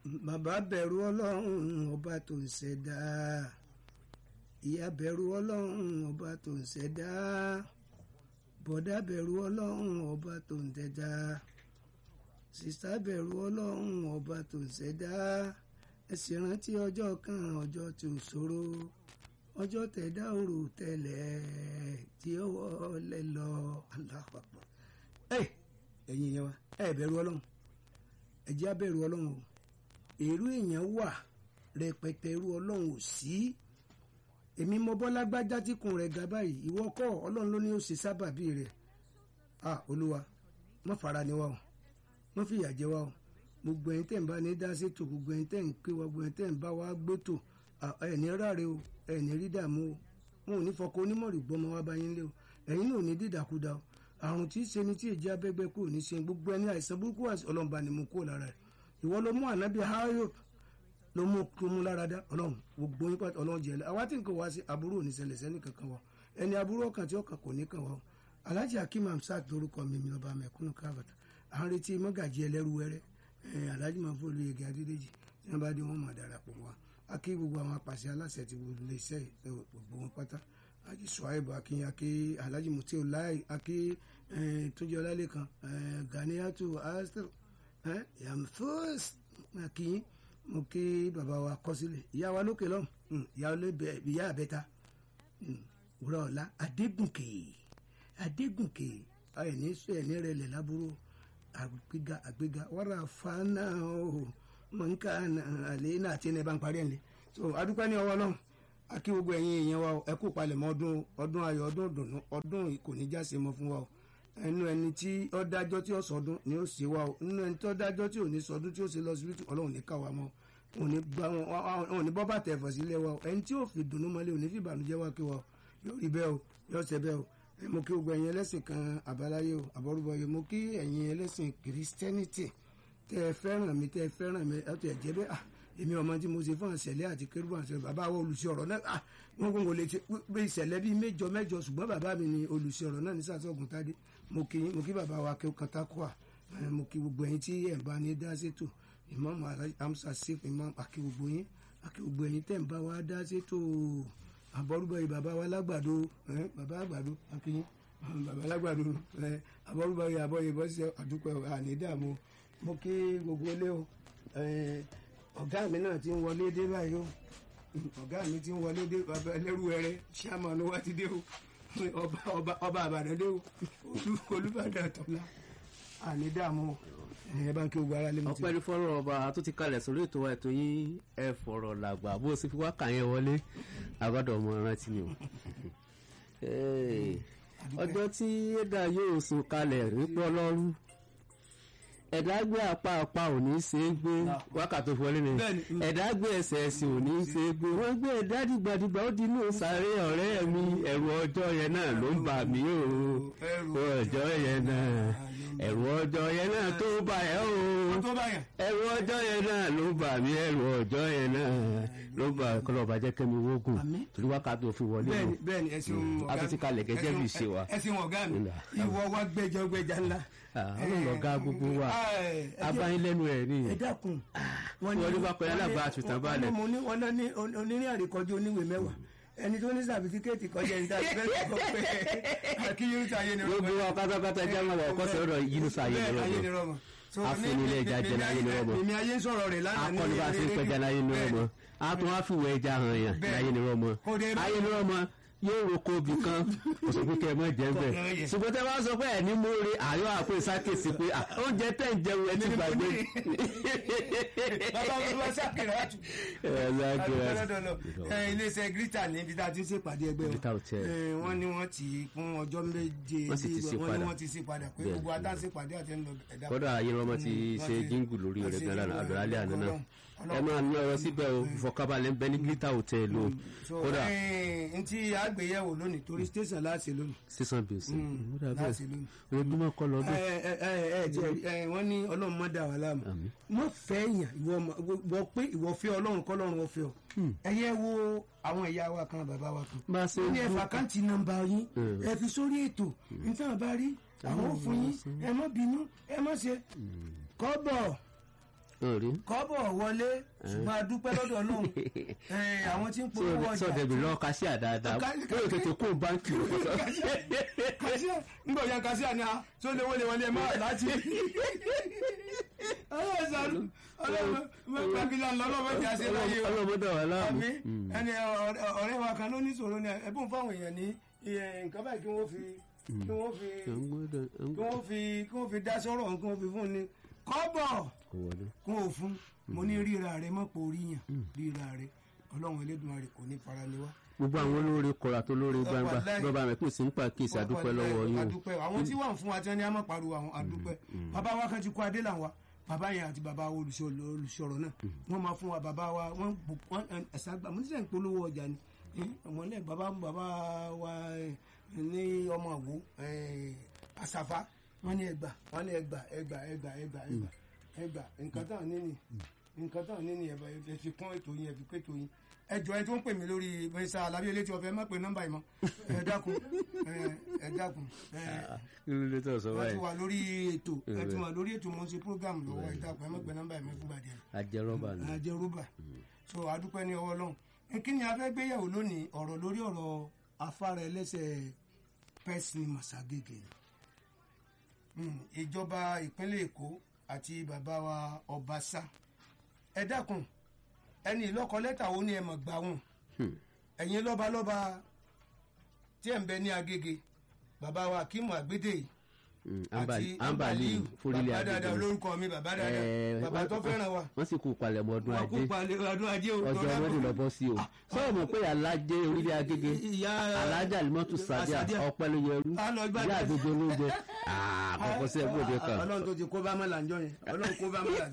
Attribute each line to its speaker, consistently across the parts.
Speaker 1: bàbá bẹ̀rù ọlọ́run ọba tó ń ṣẹ̀dá ìyá bẹ̀rù ọlọ́run ọba tó ń ṣẹ̀dá bọ̀dá bẹ̀rù ọlọ́run ọba tó ń tẹ̀dá sìsá bẹ̀rù ọlọ́run ọba tó ń ṣẹ̀dá ẹ sì rántí ọjọ́ kan ọjọ́ tí ò ṣòro ọjọ́ tẹ̀dá òrò tẹ̀lẹ̀ tí ó wọlé lọ alápapọ̀ ẹ ẹ̀yin yẹn wa ẹ bẹ̀rù ọlọ́run ẹ jẹ́ á bẹ̀rù ọlọ́run o èrú èèyàn wà rẹpẹtẹ irú ọlọ́run ò sí èmi mọ bọ́lá gbájá tí kùn rẹ̀ ga báyìí ìwọ kọ́ ọlọ́run ló ní ó ṣe sábàbí rẹ̀ à olúwa má fara ni wa o má fìyà jẹ wa o gbogbo ẹ̀yin tẹ́ ń bá ní dá sétò gbogbo ẹ̀yin tẹ́ ń ké wa gbogbo ẹ̀yin tẹ́ ń bá wa gbótò ẹ̀ní ráre o ẹ̀ní rí dààmú o wọn ò ní fọkọ onímọ̀rì gbọ́mọ wa bá yín lé o ẹ̀yin náà ò ní dídàkudà o àrùn tí í ṣe ni tí èjì abẹ́gbẹ́ kúrò ní ṣe gbogbo ẹni àìsàn burúkú ọlọ́mọba ni mo kúrò lára rẹ̀ ìwọ ló mú ànábì hayo ló mú kó mú lára dá ọlọ́run gbogbo yín pàtó ọlọ́run jẹ̀lẹ̀ àwa tí nǹkan wá sí aburú ò ní ṣẹlẹ̀ sẹ́ni kankan wa ẹni aburú ọkàn tí ọkàn kò ní kàn wá o alhaji hakeem hamsat lórúkọ mi mi lọ́ba mẹ́kúnnù kábàtà à ń retí mọ́gàjì ẹlẹ́rú wẹ́rẹ́ alhaji mahfud olóyèké adédèjì tí wọ́n bá dé wọ́n máa darapọ̀ mọ́ wa a kí gbogbo àwọn apàṣẹ aláṣẹ ti gbogbo ilé iṣẹ́ gbogbo wọn pátá alhaji suwaibu akin aki alhaji mutiu lai aki tójú ọlálẹ́kan ganiyatu astor yamfus akin mo kí bàbá wa kọ sílẹ̀ ìyá wa lókè lọ́hùn ìyá àbẹ́ta wúrọ̀ ọ̀la adégùnkè adégùnkè ẹ̀ní sọ ẹ̀ní rẹ̀ lẹ̀ lábúrò àgbéga àgbéga wàrà fana o mọ̀nká àlẹ́ náà àti ẹni ẹ bá ń parí ẹ̀ lé so adúpẹ́ ní ọwọ́ náà akí gbogbo ẹ̀yin èèyàn wa ẹ kú palẹ̀mọ́ ọdún ọdún ayọ̀ ọdún ìdùnnú ọdún kò ní já sí mọ́ fún wa o ẹnu ẹni tí ó dájọ́ tí ó sọdún ni ó ṣe wa o nínú ẹni tí ó dájọ́ tí ò ní sọdún tí ó ṣe lọ síbítù ọlọ́run ní káwa mọ́ òun ní bọ́bà tẹ̀ fọ̀ sílẹ̀ wa o ẹni tí ó fi dùnnú mọ́lẹ̀ òní fi ìbànújẹ́ wa kí wa o yóò rí bẹ́ẹ̀ o yóò ṣe bẹ́ẹ̀ o mo kí gbogbo ẹ̀yin ẹlẹ́sìn kan àbáláyé o àbọ̀rúbọ̀yé mo kí ẹ̀yin ẹlẹ́sìn kìrìsìtẹ́nìtì tẹ́ ẹ fẹ́ràn mi tẹ́ ẹ fẹ́ràn mi ẹ tó ẹ jẹ́ bẹ́ẹ̀ ah èmi ọmọ tí mo ṣe fún àṣẹlẹ àti kérúbù àṣẹ bàbá wa olùsí ọ̀rọ̀ náà ah wọn kò lè ṣe pé ìṣẹ̀lẹ̀ bíi mẹ́jọ mẹ́jọ ṣùgbọ́n bàbá mi ni olùsí ọ̀rọ̀ náà ní sàṣọgùn tádé mo kí mo kí bàbá wa kéwòn katakua mo kí gbogbo ẹ̀yin tí ẹ bá ní dá sétò ìmáàmù amsa sef ìmáàmù àkí gbogbo yín àkí gbogbo ẹ̀yin tẹ́ ń bá wa dá sétò àbọrúbọ yìí bàbá wa lágbàdo bàbá àgbàdo àkí yín bàbá lágbàdo àbọrúbọ yìí àbọ yìí bọ́ sí àdúpẹ́ ànídàmú mo kí gbogbo ilé o ọ̀gá mi náà ti ń wọlé dé báyìí o ọ̀gá mi ti ń wọlé dé bàbá ẹlẹ́rú ẹrẹ ṣáàmánú wa ti dé o ọba ọba àbàdàn dé o olùbàdàn tọ́lá àní dààmú ẹ bá ń kí gbogbo ara lé mi ti.
Speaker 2: ọpẹ́ ní fọ́rọ̀ ọba tó ti kalẹ̀ sórí ètò ètò yín ẹ fọ̀rọ̀ làgbà bó o sì fi wá kà yẹn wọlé àgọ́dọ̀ ọmọ rántí ni o. ọjọ́ tí ẹ̀dá yóò sùn kalẹ̀ nípọ́ lọ́rùn ẹ̀dá gbé apá apá ò ní ṣe é gbé wákàtí wọlé ni ẹ̀dá gbé ẹsẹ̀ ẹsẹ̀ ò ní ṣe é gbé wọ́n gbé ẹ̀dá dìgbàdìgbà ó dinú sáré ọ̀rẹ́ mi ẹ̀rù ọjọ́ yẹn náà ló ń bà mí o ẹ̀rù ọjọ́ yẹn náà ẹ̀rù ọjọ́ yẹn náà tó bà ẹ́ o ẹ̀rù ọjọ́ yẹn náà ló bà mí ẹ̀rù ọjọ́ yẹn náà ló bà kọ́lọ́ bàjẹ́ kẹ́mi wógùn torí wákàtí òfin wọlé o
Speaker 1: bẹ́ẹ̀ni ẹ̀sìn ọ̀gá
Speaker 2: a tún ti kalẹ̀ gẹ́gẹ́ bí ìṣe wa
Speaker 1: ẹ̀sìn ọ̀gá mi ìwọ wa gbẹjọ gbẹjà ńlá
Speaker 2: àwọn ọ̀gá gbogbo wa abáyín lẹ́nu ẹ̀ ní.
Speaker 1: ẹ dákun
Speaker 2: wọ́n ní bá pẹ́ alábàá àtúntàn balẹ̀.
Speaker 1: wọ́n náà ní onírìn àríkọjú oníwèé mẹ́wàá ẹni tó ní sàbítíkẹ́ẹ̀tì kọjá ẹni tàbí fẹ́ẹ́ sọ pé àkíyèrú sáyé ni
Speaker 2: gbogbo wa pátápátá jẹ́ àwọn ọkọ̀ sọ̀rọ̀ yìí ní sáyé ni rọ́mọ afúnilé ẹja jẹ láyé ni rọ́mọ
Speaker 1: èmi ayé ń sọ̀rọ̀ rẹ̀ lánàá ní
Speaker 2: akọni bá ti ń pẹja láyé ni rọ́mọ a tún wá fìwẹ̀ ẹja hàn yàn láyé ni rọ́mọ ayé ni rọ́mọ yóò roko ibì kan kò sọ pé kẹ ẹ mọ jẹ bẹ́ẹ̀ ṣùgbọ́n tẹ bá sọ pé ẹ ní múre àyọ àpò ìsákèsí pé oúnjẹ tẹ ń jẹun ẹ ti gbàgbé.
Speaker 1: bàbá mi wá sákèrè àtù. iléeṣẹ́ grita ní ibi tá a ti ń ṣèpàdé ẹgbẹ́ o wọ́n ní wọ́n ti fún ọjọ́ méje wọ́n ní wọ́n ti ṣe padà pé gbogbo adá ṣèpàdé àti ẹ̀ ń lọ ẹ̀dá.
Speaker 2: kódà ayé lọ́mọ ti ṣe jíngù lórí rẹ̀ gan-an àdúrálẹ̀ àná náà ẹ máa ní ọ̀rọ̀ síbẹ̀ o ìfọ̀kànbalẹ̀ ń bẹ ní grita hotel o kódà.
Speaker 1: n tí àgbéyẹ̀wò lónìí torí station láti lónìí.
Speaker 2: sísan bèsì
Speaker 1: láti lónìí.
Speaker 2: ojúmọ́ kọ́ lọ́dún.
Speaker 1: ẹ ẹ ẹ jẹ wọ́n ní ọlọ́run má dà wá láàmú mọ fẹ́ yàn ìwọ wọ pé ìwọ fẹ́ ọlọ́run kọ́ lọ́run ọ̀fẹ́ ọ ẹ yẹ wo àwọn ìyá wa kan bàbá wa kan
Speaker 2: bá a ṣe
Speaker 1: ní ẹ̀fà káǹtì nọ́mbà yín ẹ fi sórí ètò nítorí bá rí àwọn ò fún yín ẹ má bínú ẹ má ṣe kọ́bọ̀
Speaker 2: orí
Speaker 1: kọ́bọ̀ wọlé ṣùgbọ́n a dúpẹ́ lọ́dọ̀ náà àwọn tí ń polówó ọjà
Speaker 2: sọ dẹbi lọ kásíà dáadáa
Speaker 1: Ká-
Speaker 2: bóyá tètè kó báńkì o.
Speaker 1: kàṣíà ńgbọ̀ ya kàṣíà ni a tó lè wọlé wọlé máa láti. ọlọ́run sànú ọlọ́run gbàgbìlà lọ́lọ́mọ ìjà sí láyé o.
Speaker 2: ọlọmọdé wà láàmú.
Speaker 1: àmì ẹni ọ̀rẹ́- ọ̀rẹ́ wa kan ló ní sọ̀rọ̀ ni ẹ̀bùn fáwọn èèyàn ní iye nǹkan báyìí kí wọ́n fi kí wọ́n fi kí wọ́n fi kí wọ́n fi dá sọ̀rọ̀ kí wọ́n fi fún ni kọ́bọ̀ kún òfun mo ní ríra rẹ mọ́pọ̀ orí yàn ríra rẹ ọlọ́run Elédùmarè kò ní fara ni wá.
Speaker 2: gbogbo àwọn olóore kọra tó lóore gbangba
Speaker 1: Wàláhì.
Speaker 2: lọba rẹ kò sí ń pa kéèsì àdúpẹ́ lọ́wọ́ yín o.
Speaker 1: adúpẹ́ àwọn tí wọ́n fún wa tí wọ́n ní a máa pariwo àwọn adúpẹ́ bàbá wa kan ti kó adé là wa bàbá yẹn àti bàbá wa olùsọ- olùsọ̀rọ̀ náà wọ́n máa fún wa bàbá wa wọ́n bù- wọ́n ẹ̀sà gbà mo ní sẹ́yìn polówó ọjà ni ọmọlẹ́ bàbá bàbá wa eh, ní ọmọ àwo àṣàfà wọ́n ní ẹgbà wọ́n ní ẹgbà ẹgbà ẹgbà ẹgbà ẹgbà ẹgbà nǹkan tán níní nǹkan tán níní ẹ̀bà ẹ fi kún ètò yín ẹ fi kún ètò yín ẹ jọ ẹ tó ń pè mí lórí bẹ́sà alábíyẹlé tí wọ́n fẹ́ má pe nọ́mbà yìí mọ́ ẹ dákun ẹ ẹ dákun ẹ
Speaker 2: kí ló dé tó sọ
Speaker 1: wọ́n ti
Speaker 2: báyìí
Speaker 1: wà lórí ètò ẹ ti wà lórí ètò mo ń ṣe program lọ́wọ́ ẹ dákun ẹ má pe nọ́mbà yìí mọ́ fúngbà díẹ̀
Speaker 2: ajẹrọba ni.
Speaker 1: ajẹ́ rúbà so adúpẹ́ ní ọwọ́ Ọlọ́run ẹ kí ni a fẹ́ gbéyàwó lónìí ọ̀rọ̀ lórí ọ̀rọ̀ afárá ẹlẹ́sẹ̀ pẹ́sìn màságègè ni Mm, ìjọba ìpínlẹ̀ Èkó àti bàbá wa Ọbaṣá ẹ dákun ẹni ìlọ́kọ lẹ́tà wo ni ẹ mọ̀ gbà wọn
Speaker 2: Hmm.
Speaker 1: ẹ̀yin lọ́balọ́ba tí ẹ̀ ń bẹ ní Agége bàbá wa Akímù Àgbédè yìí
Speaker 2: Mm,
Speaker 1: àti
Speaker 2: Ambali- ambali forílẹ̀
Speaker 1: bàbá dáadáa
Speaker 2: àgbègbè.
Speaker 1: olórúkọ mi bàbá dáadáa
Speaker 2: Eh,
Speaker 1: bàbá tó fẹ́ràn wa
Speaker 2: wọ́n sì kú palẹ̀mọ́ ọdún
Speaker 1: wọn kú
Speaker 2: ajé
Speaker 1: palẹ̀ ọdún ajé o
Speaker 2: ọjọ́
Speaker 1: tọ́lá
Speaker 2: ọdún
Speaker 1: kò-
Speaker 2: lọ bọ́ sí o sọ́ọ̀ mọ̀ pé alájẹ orílẹ̀ agége
Speaker 1: ìyá
Speaker 2: alájà alimọ́tù sàdíà
Speaker 1: Sàdíà.
Speaker 2: ọpẹ́ ló yẹrú
Speaker 1: A lọ gbá-
Speaker 2: ìyá àgbègbè olóúnjẹ àkọ́kọ́ sí ẹgbẹ́ òde kan
Speaker 1: ọlọ́run tó ti kó bá mọ́là ńjọ́ yẹn ọlọ́run kó bá mọ́là sí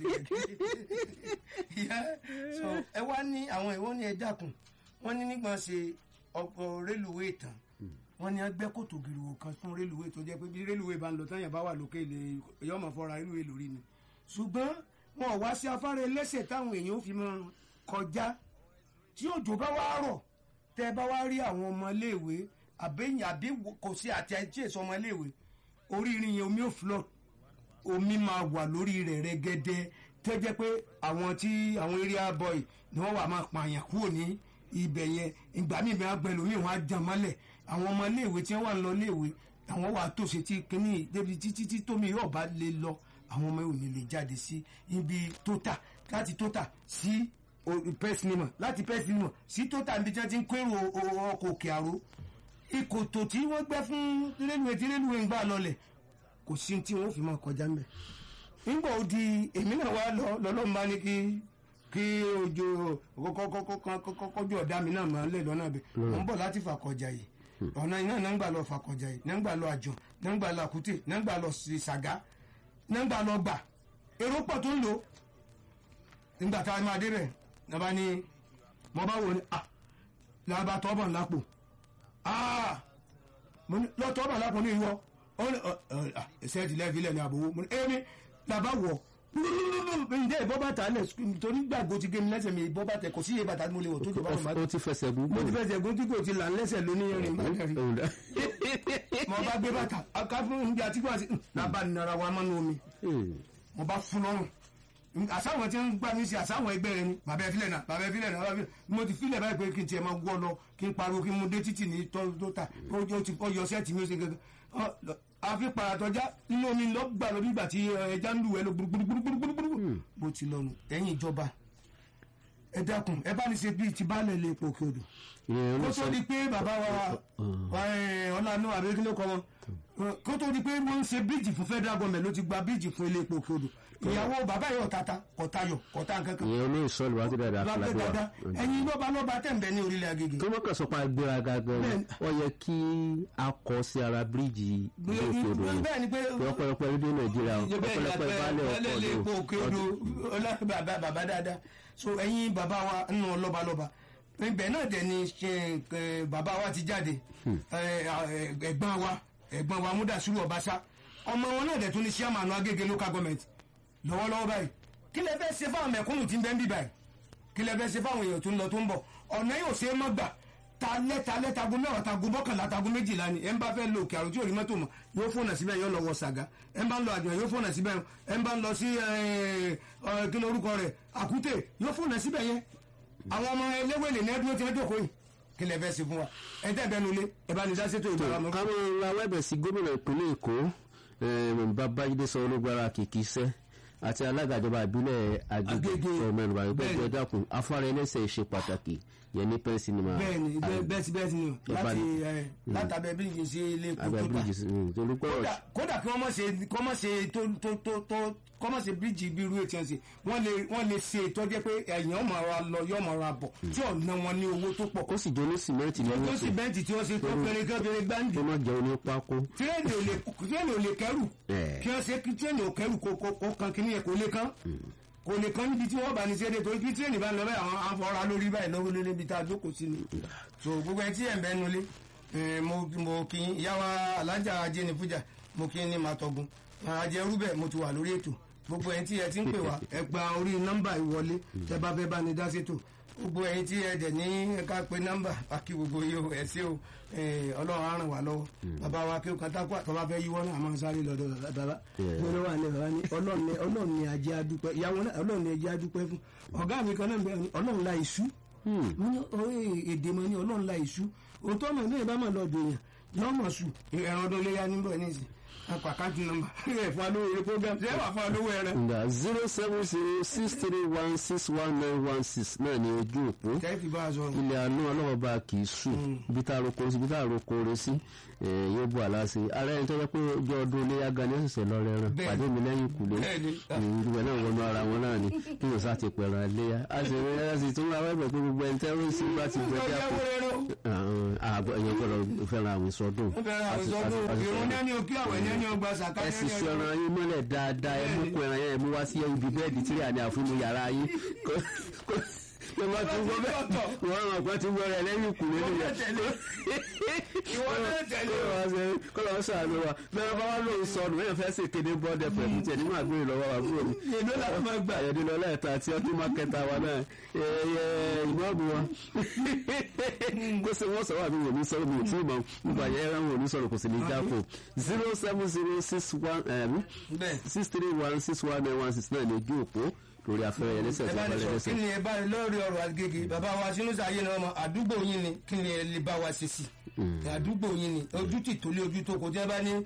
Speaker 1: yẹn. so ẹ wá ní àwọn ìwọ ní ẹ dákun wọ́n ní nígbà ṣe ọkọ̀ rélùwé tán wọ́n ní ẹgbẹ́ kòtò gìrìwò kan fún rélùwé tó jẹ́ pé bí rélùwé bá ń lọ tán yẹn bá wà lókè lè yọmọ fọra rélùwé lórí ni ṣùgbọ́n wọn ò wá sí afárá ẹlẹ́sẹ̀ táwọn èèyàn ó fi máa kọjá tí òjò bá wá rọ̀ tẹ́ ẹ bá wá rí àwọn ọmọléèwé àbẹ́yìn àbí kò sí àti àìtí èso ọmọléèwé orí irin yẹn omi ò flood omi máa wà lórí rẹ̀ rẹ́gẹ́dẹ́ tó jẹ́ pé àwọn tí àwọn area boy ni wọ́n wà máa pààyàn kúrò ní ibẹ̀ yẹn ìgbà míì bẹ́ẹ̀ gbẹ lómi wọn á jàn mọ́lẹ̀ àwọn ọmọ iléèwé tí wọ́n wà ń lọ iléèwé àwọn wà tòṣe tí kínní débi títí tí tómi yóò bá lè lọ àwọn ọmọ yóò ní lè jáde sí ibi tóta láti tóta sí pẹ́sìnìmọ̀ láti pẹ́sìnìmọ̀ sí tóta níbi tí wọ́n ti ń kérò ọkọ̀ òkè àró ìkòtò tí wọ́n gbẹ́ fún rélùwé tí rélùwé ń gbà lọlẹ̀ kò sí tí wọ́n fi máa kọjá ńbẹ̀ nígbà ó di èmi náà wá lọ lọ́lọ́run bá ní kí kí ojú kọkọkọkọkọjú ọ̀dà mi náà máa lè lọ́nà bẹ̀ wọ́n bọ̀ láti fàkọjà yìí ọ̀nà iná náà ń gbà lọ fàkọjà yìí náà ń gbà lọ àjọ náà ń gbà lọ àkútè náà ń gbà lọ ṣàgá náà ń gbà lọ gbà èrò pọ̀ tó ń lò nígbà tá a máa débẹ̀ náà bá ní mo bá wò ní à làbà tọ́bọ̀ lápò ah mo ní lọ́tọ́ ọba lápò ní ìwọ ó ní ṣẹ́ẹ̀tì lẹ́ẹ̀fílẹ̀ ní àbòwò mo ní èmi làbá wọ̀ ǹjẹ́ ìbọ́ bàtà lẹ̀ torí gbàgbó ti gé mi lẹ́sẹ̀ mi ìbọ́ bàtà kò sí iye bàtà tí mo lè wọ̀ tó jọba ọ̀ma
Speaker 2: ó ti fẹsẹ̀ gún
Speaker 1: mo ti fẹsẹ̀ gún tí kò ti là ń lẹ́sẹ̀ lónìí rìn bá dẹ̀ rí mo bá gbé bàtà aká fún oúnjẹ àti kó àti nàbà nara wa mọ́nú omi mo bá fún lọ́rùn àsáwọn tí ń gbà mí sí àsáwọn ẹgbẹ́ rẹ ni bàbá ẹ filẹ̀ náà bàbá ẹ filẹ̀ náà bàbá ẹ filẹ̀ mo ti filẹ̀ báyìí pé kí n tiẹ̀ máa wọ́ lọ kí n pariwo kí n mú dé títì ní tọ́ta ó ti kọ́ yọ sẹ́ẹ̀tì mi ó ṣe gẹ́gẹ́ àfi paratọ́já nínú omi lọ gbà lọ nígbà tí ẹja ń lù ẹ lọ gbúrúgbúrúgbúrúgbúrú bó ti lọ nù ẹ̀yin ìjọba ẹ dákun ẹ bá ní ṣe bíi ti baálẹ̀ lè pò kí odò kó tó di pé bàbá wa ọlànà àbíkílẹ̀ kọ́ wọn kó tó di pé wọ́n ń ṣe bíríìjì fún federal government ló ti gba bíríìjì fún ilé epo kí odò ìyàwó bàbá yóò tata kọta yọ kọta nkankan.
Speaker 2: ìyẹn olóyè sọlù wá sí dáadáa
Speaker 1: lábẹ́ dáadáa ẹ̀yin lọ́ba lọ́ba tẹ̀ ń bẹ ní orílẹ̀ Agége.
Speaker 2: tó mọ́kàn sọ pé agbéraga gan-an wọ́n yẹ kí a kọ sí ara bíríìjì ilé òkè odò yìí
Speaker 1: bẹ́ẹ̀ ni pé
Speaker 2: ọ̀pọ̀lọpọ̀ rédíò nàìjíríà ọ̀pọ̀lọpọ̀ ìbálẹ̀
Speaker 1: ọkọ̀ òkè odò bàbá bàbá dáadáa so ẹ̀yin bàbá wa nù lọ́ba lọ́ba ibẹ̀ náà dẹ̀ ni bàbá wa ti jáde ẹ̀gbọ́n wa ẹ̀gbọ́n wa Múdàsírù Ọbaṣá ọmọ wọn náà dẹ̀ tún ní chairman Agége local government lọ́wọ́lọ́wọ́ báyìí kí lẹ fẹ́ ṣe fáwọn mẹ̀kúnnù tí ń bẹ ń bí báyìí kí lẹ fẹ́ ṣe fáwọn èèyàn tó ń lọ tó ń bọ̀ ọ̀nà yóò ṣe é mọ́ gbà talẹ́ talẹ́ tagun mẹ́wàá tagun mọ́kànlá tagun méjìlá ni ẹ̀ ń bá fẹ́ lo òkè àrùn tí ò rí mọ́tò mọ́ yóò fóònù síbẹ̀ yóò lọ wọ sàgá ẹ̀ ń bá ń lọ àjọyọ̀ yóò fóònù síbẹ̀ ẹ̀ ń bá ń lọ sí kí ló orúkọ rẹ̀ àkútè yóò fóònù síbẹ̀ yẹn àwọn ọmọ eléwèlè ní ẹdúró tí wọ́n jókòó yìí kí lè fẹ́ sí fún wa ẹ tẹ́ bẹ́ẹ̀ nulẹ̀ ẹ bá ní sásètò ìgbàlá mọ́.
Speaker 2: káwọn ra wẹ́bẹ̀ sí gómìnà ìpínlẹ̀ èkó babájídé sanwó-ológbára kìkì iṣẹ́ àti alága ìjọba ìbílẹ̀ Agége ọmọ ẹ̀rọ àgbẹ̀ ẹgbẹ́ dákun afárá ẹlẹ́sẹ̀ ṣe pàtàkì yẹn ní pẹ́ẹ́ sinimá.
Speaker 1: bẹ́ẹ̀ni bẹ́ẹ̀ sí bẹ́ẹ̀ sí ni o láti látàbẹ̀ bíríjì sí ilé epo
Speaker 2: abẹ́
Speaker 1: tó ta
Speaker 2: bíríjì torí pé
Speaker 1: kódà kódà kí wọ́n mọ̀ ṣe kọ́ mọ̀ ṣe tó tó tó tó kọ́ mọ̀ ṣe bíríjì bí irú ètò ẹ̀sìn wọ́n lè wọ́n lè ṣe tó jẹ́ pé ẹ̀yàn ọmọ ara lọ yọ ọmọ ara bọ̀ tí ọ̀nà wọn ní owó tó pọ̀
Speaker 2: ó sì jẹ́ ní sìmẹ́ǹtì ní
Speaker 1: tó
Speaker 2: wọ́n
Speaker 1: sì bẹ́ǹtì tí wọ́n ṣe tó fẹ́rẹ́ kẹ́fẹ́rẹ́ gbáǹdì
Speaker 2: tó má jẹ́ oní pákó.
Speaker 1: tírẹ́ẹ̀nì ò lè tírẹ́ẹ̀nì ò lè kẹ́rù
Speaker 2: Ẹ̀.
Speaker 1: kí wọ́n ṣe kí tírẹ́ẹ̀nì ò kẹ́rù kó kó kó kan kíní yẹn kó lè kán kò lè kán níbi tí wọ́n bá ní ṣe é dé torí kí tírẹ́ẹ̀nì bá ń lọ bẹ́ẹ̀ àwọn afọra lórí báyìí lọ́wọ́ lé níbi tá a jókòó sí ni so gbogbo ẹ tí ẹ̀ ń bẹ́ nulẹ̀ ẹ̀, mo mo kí yín ìyá wa alájà ajé ní fújà mo kí yín ní màtọ́gun ajẹ́ rúbẹ̀ mo ti wà lórí ètò gbogbo ẹ̀yin tí ẹ ti ń pè wá ẹ gba orí nọ́mbà ìwọlé tẹ bá fẹ́ bá ní dá sétò gbogbo ẹ̀yin tí ẹ dẹ̀ ní ká pe nọ́mbà àkí gbogbo yìí o ẹ ṣé o ẹ, ọlọ́run á ràn wá lọ́wọ́ bàbá wa kí o kàn tákù àtọ́ bá fẹ́ yíwọ́ náà àmọ́ sáré lọ́dọ̀ bàbá
Speaker 2: Yeah.
Speaker 1: mo ló wà ní bàbá ní ọlọ́run ní ọlọ́run ní ajé adúpẹ́ ìyàwó náà ọlọ́run ní ajé adúpẹ́ fún ọ̀gá mi kan náà bẹ̀rẹ̀ ní ọlọ́run la ìṣú mo ní orí èdè mo ní ọlọ́run la ìṣú òótọ́ mọ̀ ní ìbámu lọ́dọ̀ èèyàn yọ mọ̀ sùn ẹ̀rọ ọdún léyà níbọ̀ ní ìsìn apàkájú nọ́mbà ẹ̀ fún alówó eré program ṣé wà fún alówó ẹran
Speaker 2: nga zero seven zero six three one six one nine one six náà ní ojú òpó
Speaker 1: kẹ́ẹ̀fì bá a sọ
Speaker 2: ilẹ̀ àánú ọlọ́wọ́ bá kì í sùn ibi tá a roko sí ibi tá a roko re sí eh, yóò bu àlá sí ara ẹni tó yẹ pé ojú ọdún iléyà gan ni ó ṣẹ̀ṣẹ̀ lọ rẹran
Speaker 1: Bẹ́ẹ̀ni.
Speaker 2: pàdé mi lẹ́yìn ìkùlé
Speaker 1: Bẹ́ẹ̀ni.
Speaker 2: ìdúgbò náà wọnú ara wọn náà ni kí yóò sá ti pẹ̀ràn iléyà a sì rí ẹ sì tún ra wẹ́bẹ̀ pé gbogbo ẹni tẹ́rọ sí bá ti gbẹ
Speaker 1: ọjọ́
Speaker 2: jápọ̀
Speaker 1: ẹ̀wọ̀ ẹran
Speaker 2: àgbọ̀ ẹ̀yẹ gbọ́dọ̀ fẹ́ràn àwọn ìsọdún
Speaker 1: ó fẹ́ràn àwọn ìsọdún ìrún ní ẹni òkè àwẹ̀ ní ẹni ọgbà sàkà
Speaker 2: ẹ sì sọ ẹran yín mọ́lẹ̀ dáadáa ẹ mú kó ẹran yẹn ẹ mú wá sí ibi bẹ́ẹ̀dì tí àní àfúnmu yàrá yín kó- kó- kó má tún gbọ́ bẹ́ẹ̀ wọ́n ràn pé tí wọ́n rẹ̀ lẹ́yìn ìkùlé nìyẹn
Speaker 1: ìwọ náà tẹ̀lé o.
Speaker 2: kọ́lọ́ sàánú wa bẹ́ẹ̀ bá wà lóun sọnù èèyàn fẹ́ sì kéde bọ́ọ̀dẹ pẹ̀lú tiẹ̀ nínú àgbèrè lọ́wọ́ àbúrò mi.
Speaker 1: èló làwọn máa gbà.
Speaker 2: àyẹ̀dẹ̀ lọ lẹ́ẹ̀ta àti ọdún mákẹ́ta wa náà ẹ̀yẹ ìmọ̀ọ́bù wọn. kó sì wọ́n sọ̀rọ̀ àbí wò ní sọ̀rọ̀ mi ò tí ì mọ̀ nípa ayẹyẹ ẹran wò ní sọ̀rọ̀ kò sì ní jáfò zero seven zero six one
Speaker 1: bẹ́ẹ̀
Speaker 2: six three one six one nine one six nine ní ojú òpó lórí afẹ́rẹ́ yẹn lẹ́sẹ̀
Speaker 1: ẹ
Speaker 2: tó
Speaker 1: bá
Speaker 2: bá
Speaker 1: ní sọ kí
Speaker 2: lẹ́sẹ̀.
Speaker 1: ni ẹ bá ní lórí ọ̀rọ̀ Agége bàbá wa Sinusi ayé ni ọmọ àdúgbò yín ni kí ni ẹ lè bá wa ṣe sí àdúgbò yín ni ojú ti tòlé ojú tó kò jẹ́ bá ní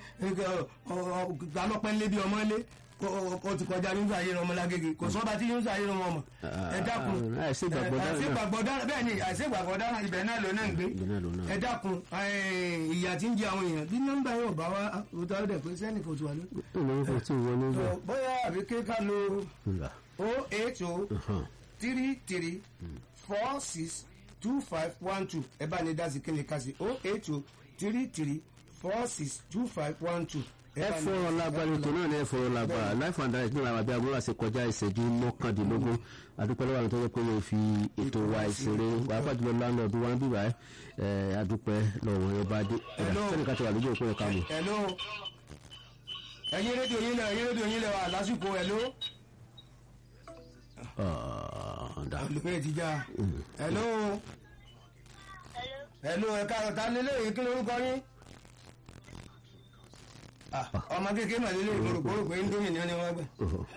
Speaker 1: alọ́pẹ́ ńlé bí ọmọ ńlé kò ti kọjá Sinusi ayé ni ọmọ lágége kò sọ́ba tí Sinusi ayé ni ọmọ ọmọ ẹ dákun
Speaker 2: Ah, àìsí ìgbàgbọ́ dára náà.
Speaker 1: àìsí ìgbàgbọ́ dára bẹ́ẹ̀ ni àìsí ìgbàgbọ́ dára ibẹ̀ náà ló náà ń gbé
Speaker 2: Ibẹ̀ náà ló náà.
Speaker 1: ẹ dákun ìyà tí ń jẹ àwọn èèyàn bí nọ́mbà yóò bá wa òtò ọdẹ pé sẹ́ni kò tó wà lóko
Speaker 2: ìlànà kò tí ì wọlé bẹ́ẹ̀.
Speaker 1: bóyá àbí kéka lo
Speaker 2: Ńlá.
Speaker 1: o eight o
Speaker 2: Hàn.
Speaker 1: three three four six two five one two ẹ bá ní dásì kí ni ká sí o eight o three three four six two five one two.
Speaker 2: ẹ fọ̀rọ̀ lágbára ètò náà ní ẹ fọ̀rọ̀ lágbára life and direct náà làwọn abẹ́ agbóhùn àti kọjá ìṣẹ́jú mọ́kàndínlógún adúpẹ́ lọ́wọ́ àwọn tó yẹ pé wọ́n fi ètò wa ìṣeré wàá jùlọ láńlọ́ọ̀dù wa ń bíbá ẹ adúpẹ́ lọ́wọ́ ẹ bá dé ẹ̀dá
Speaker 1: Hello.
Speaker 2: sẹ́ni ká ti wà lójú òpó ẹ̀ka mọ̀.
Speaker 1: hello ẹ̀yin rédíò yín lẹ ẹ̀yin rédíò yín lẹ wà lásìkò hello.
Speaker 2: ọ̀ọ́dà
Speaker 1: olùkọ́ ti já hello hello ẹ káàárọ̀ ta nílé yìí kí lórúkọ yín. Ah, ọmọ kékeré màlélẹ́ ìgbòrògbòrò pé indomie ni wọ́n ní wọ́n gbẹ̀.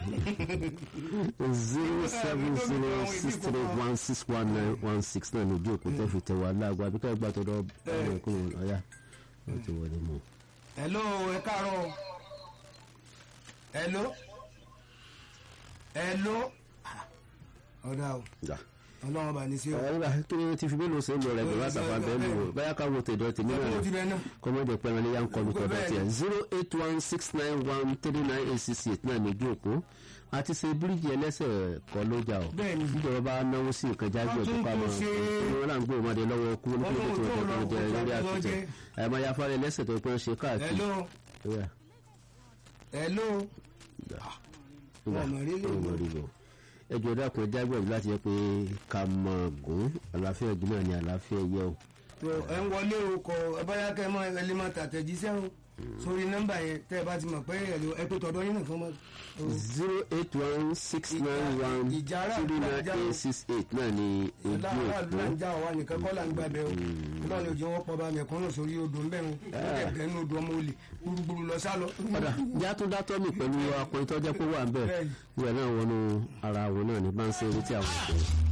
Speaker 2: zero seven zero six three one six one nine one six náà ní ojú òpó tẹ́ fi tẹ̀ wá láago àbíkẹ́ ẹgbà tó dọ́ ọmọkùnrin ọ̀yá wọ́n ti wọlé mọ́.
Speaker 1: hello ẹ káàárọ̀ hello hello ọ̀dà o
Speaker 2: Ọ̀dà.
Speaker 1: ọlọ́run bá ní sí o.
Speaker 2: ọ̀rọ̀ kí ni ti fi mélòó ṣe ń lọ rẹ̀ bẹ̀rẹ̀ àtàfà bẹ́ẹ̀ lò ó báyà ká wo tèdọ̀ tèmi náà
Speaker 1: ọlọ́run ti
Speaker 2: lọ
Speaker 1: bẹ náà.
Speaker 2: kọ́mọ́dé pẹ́ran ní yàn kọ́lu tọ̀dọ̀ tiẹ̀ zero eight one six nine one three nine eight six eight náà ní ojú òpó àti ṣe bíríìjì ẹlẹ́sẹ̀ kọ́ lójà o
Speaker 1: Bẹ́ẹ̀ni.
Speaker 2: ìjọba bá náwó sí nǹkan jáde
Speaker 1: Wọ́n
Speaker 2: ọ̀tún
Speaker 1: tún
Speaker 2: ká
Speaker 1: tún
Speaker 2: mọ́
Speaker 1: ṣe-
Speaker 2: wọn là ń gbé ọmọdé lọ́wọ́ kú ní kí ló
Speaker 1: Ọlọ́run
Speaker 2: tó
Speaker 1: tó
Speaker 2: ọ̀tọ̀
Speaker 1: lọ
Speaker 2: jẹ
Speaker 1: kó
Speaker 2: lórí
Speaker 1: tó
Speaker 2: àtúntẹ̀
Speaker 1: jẹ.
Speaker 2: àmọ́ ya fárẹ́ lẹ́sẹ̀ tó pẹ́ ṣe káàkiri
Speaker 1: hello
Speaker 2: Yeah.
Speaker 1: hello ọmọ rí lè
Speaker 2: ọmọ
Speaker 1: lò.
Speaker 2: rí lò ẹjọ́ dákun ẹjá gbẹ̀rù láti yẹ pé ká mọ̀ gùn àlàáfíà ìgbìmọ̀ ni àlàáfíà yẹ o.
Speaker 1: tó ẹ ń wọlé o kọ ẹ bá yá kẹ mọ ẹ lè máa tàtẹ̀jíṣẹ́ o sórí nọ́mbà yẹn tẹ́ ẹ bá ti mọ̀ pé ẹ̀rọ ẹ̀pẹ́ tọ̀dọ̀ yín nìkan mọ́.
Speaker 2: zero eight one six nine one
Speaker 1: Ìjà ara
Speaker 2: three nine
Speaker 1: ìjà
Speaker 2: eight six eight náà ni ojú
Speaker 1: láàárọ̀ là ń
Speaker 2: òpó
Speaker 1: já wa nìkan kọ́ là ń gbàbẹ́ o ọlọ́run ojú wọn pọ̀ bá mẹ̀kúnnù sórí odò ń bẹ̀rù ẹ̀gbẹ́ ní odò ọmọ olè gbúrúgbúrú lọ sálọ.
Speaker 2: padà játún dátọ́ mi pẹ̀lú akọrin tó jẹ́ kó wà ń bẹ̀
Speaker 1: Bẹ́ẹ̀ni.
Speaker 2: ìwẹ̀ náà wọnú ara àwọn náà ní bá ń ṣe eré tí àwọn ọ̀dọ́.